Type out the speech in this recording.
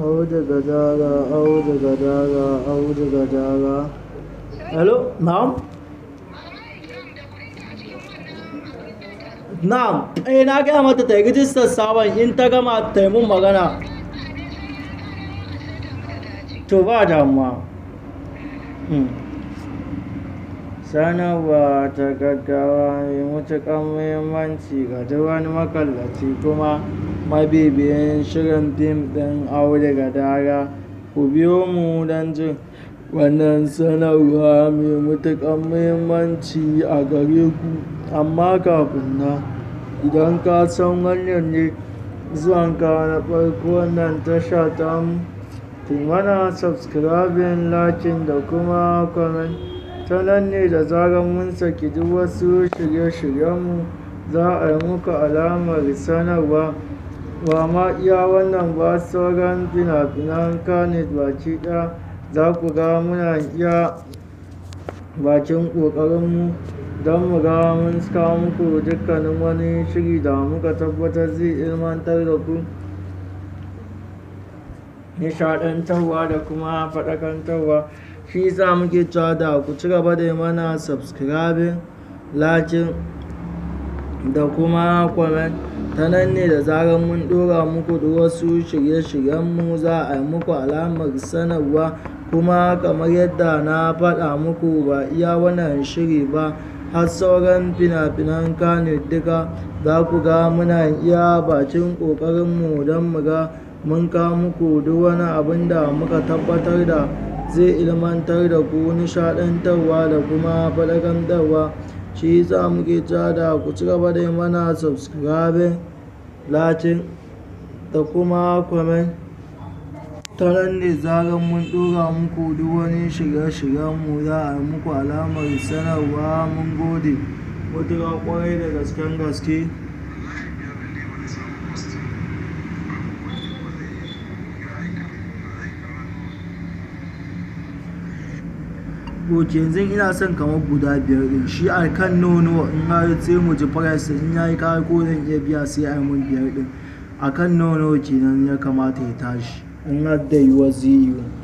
audu gadara audu gadara audu gadara hello na'am na'am eh na gaya mata ta yi rijistar sabon in ta gama ta yi mun magana to ba damuwa Hmm. sanarwa ta gaggawa mai matuƙar muhimmanci ga duk wani makallaci kuma mabibiyin shirin fim ɗin aure gadara ku biyo mu don jin wannan sanarwa mai matuƙar muhimmanci a gare ku amma kafin nan idan ka san wannan ne zuwanka na farko wannan tasha ta mu ku mana subscribing lakin da kuma comment ta nan ne da zarar mun saki duk wasu shirye-shiryenmu za a yi muku alamar sanarwa ba ma iya wannan ba sauran fina-finan kanet baki ɗaya za ku ga muna iya bakin ƙoƙarinmu don mu ga mun kawo muku dukkanin wani shiri da muka tabbatar zai ilmantar da ku nishaɗantarwa da kuma faɗakantarwa shi yasa muke cewa da ku ci gaba da yi mana subscribing lakin da kuma comment ta nan ne da zarar mun ɗora muku da wasu shirye-shiryenmu za a yi muku alamar sanarwa kuma kamar yadda na faɗa muku ba iya wannan shiri ba har sauran fina-finan kane duka za ku ga muna iya bakin ƙoƙarinmu don mu ga mun kawo muku duk wani abin da muka tabbatar da zai ilmantar da ku nishaɗantarwa da kuma faɗakantarwa shi yasa muke cewa da ku ci gaba da yi mana subscribing latin da kuma comment ta nan ne zarar mun ɗora muku duk wani shirye-shiryenmu za a yi muku alamar sanarwa mun gode matuƙa ƙwarai da gasken gaske ok yanzu ina son kamar guda biyar din shi a kan nono in har sai mu ji price in yayi kawai ko zan iya biya sai a mun biyar din a kan nono kenan ya kamata ya tashi in har da yiwuwa zai yiwu